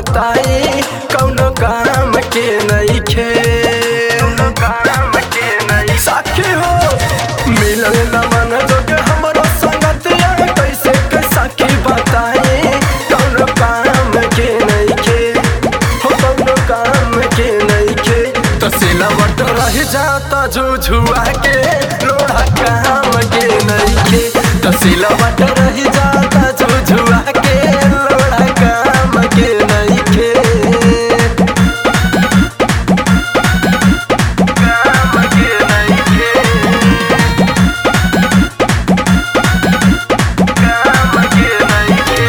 बताई कौनो काम के नइखे कौनो काम के नहीं साखी हो मिलल न मन जोग हमरो संगतिया कैसे के साखी बताई कौनो काम के नइखे हो कौनो काम के नइखे तो सिलवट रह जाता झुझुआ के लोढ़ा काम के नइखे तो सिलवट रह जाता झुझुआ के लोढ़ा काम के नइखे काम के नइखे काम के नइखे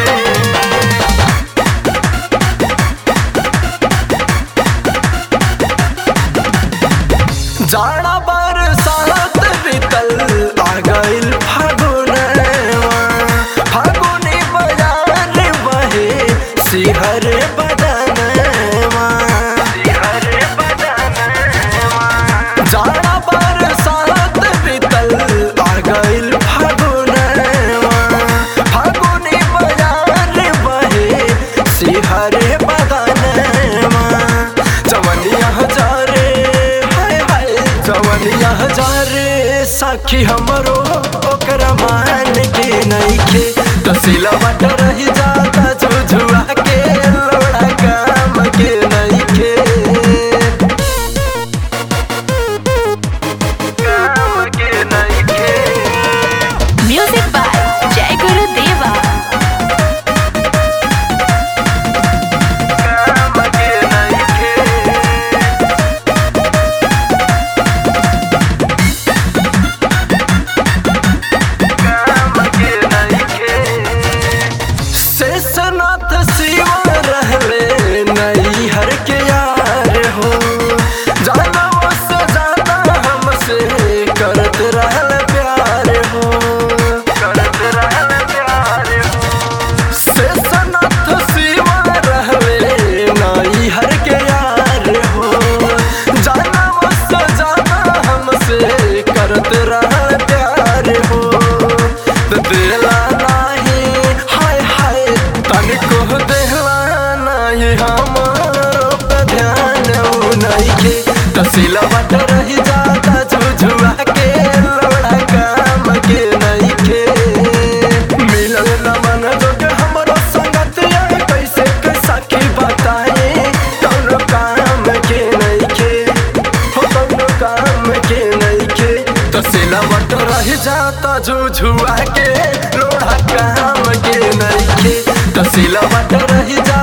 जाड़ा बरसात बीतल आ गइल फागुनवा फागुनी बजार बहे सिहर बदनवा सिहर बदनवा जाड़ा बरसात बीतल आ गइल फागुनवा फागुनी बजार बहे सिहर बदनवा जवनिया हजारे हाय हाय जवनिया हजारे साखी हमरो ओकरा मान के नइखे तो सिलवट रह जाता झुझुआ के लोड़ा काम के नइखे काम के नइखे Music by Jai Guru Deva. काम के नइखे काम के नइखे शेषनाथ शिव रहले नई हर के यार हो जानवा से ज्यादा हमसे करत रहल प्यार हो करत रहल प्यार हो शेषनाथ शिव रहले नई हर के यार हो जानवा से ज्यादा हमसे करत रहल प्यार हो तो दिला नाही हाय हाय तनिको दिला नाही हमारो पे ध्यान उ नइखे तो सिलवट रह जाता झुझुआ के लोड़ा काम के नइखे मिलल न मन जोग हमरो संगतिया कैसे के साखी बताई कौनो काम के नइखे हो कौनो काम के नइखे तो सिलवट रह जाता झुझुआ के लोड़ा काम के नइखे तो सिलवट रह जाता